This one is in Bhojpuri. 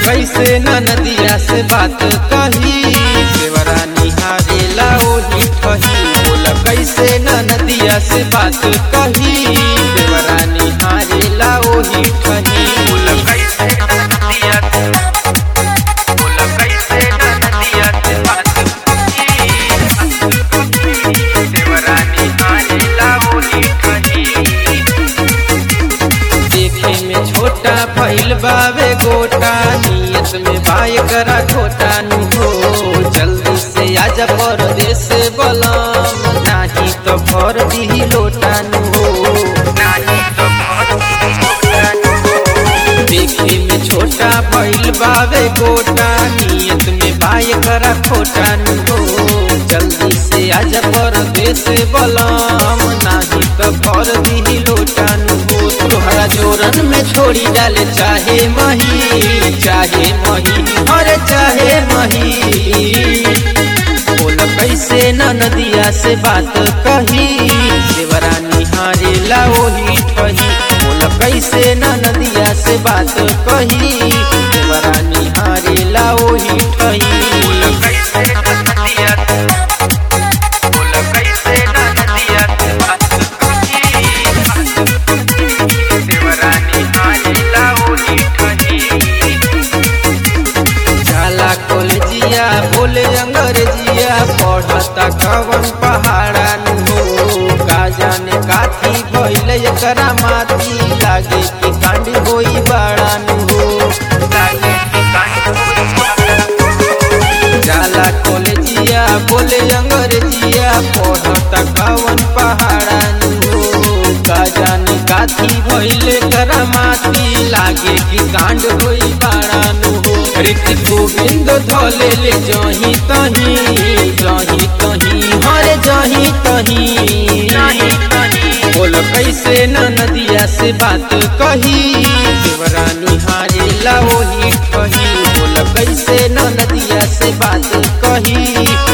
कैसे न नदिया से बात कही देवरा निहारेला ओही ठही बोल कैसे न नदिया से बात कही देवरा निहारेला ओही ठही बोल कैसे न नदिया से बोल कैसे न नदिया से बात कही देवरा निहारेला ओही ठही देखे में छोटा फैल बावे गोटा नियत में बाय करा खोटा नु हो जल्दी से आजा परदेश बलम नाही तो भर दी लोटा नु हो नाही तो भर दीही लोटा नु हो। देखे में छोटा फैल बावे गोटा नियत में बाय करा खोटा नु हो जल्दी से आजा परदेश बलम नाही तो भर दी लोटा नु हो तोहरा जोरन में छोड़ी डाले चाहे मही चाहे मही अरे चाहे मही बोल कैसे न नदिया से बात कही देवरा निहारेला ओही ठही बोल कैसे न नदिया से बात कही देवरा निहारेला ओही ठही बोल कैसे न नदिया से बोल कैसे न नदिया से बात कही देवरानी आइला ओही ठही जाला कॉलेजिया बोले अंग्रेजिया पढ़ता कवन पहाड़ा नु हो का जाने काथी भइल एकरा माथी लागे कि कांड होई बाड़ा नु हो लागे कि कांड होई बाड़ा नु हो। जाला कॉलेजिया बोले अंग्रेजिया पढ़ता कवन पहाड़ा नु हो का जाने काथी भइल एकरा माथी लागे कि कांड होई बाड़ा नु हो ऋतिक गोविंद धले ले जही तही जही तही हरे जही तही बोल कैसे न नदिया से बात कही देवरानी हारेला ओही कही बोल कैसे न नदिया से बात कही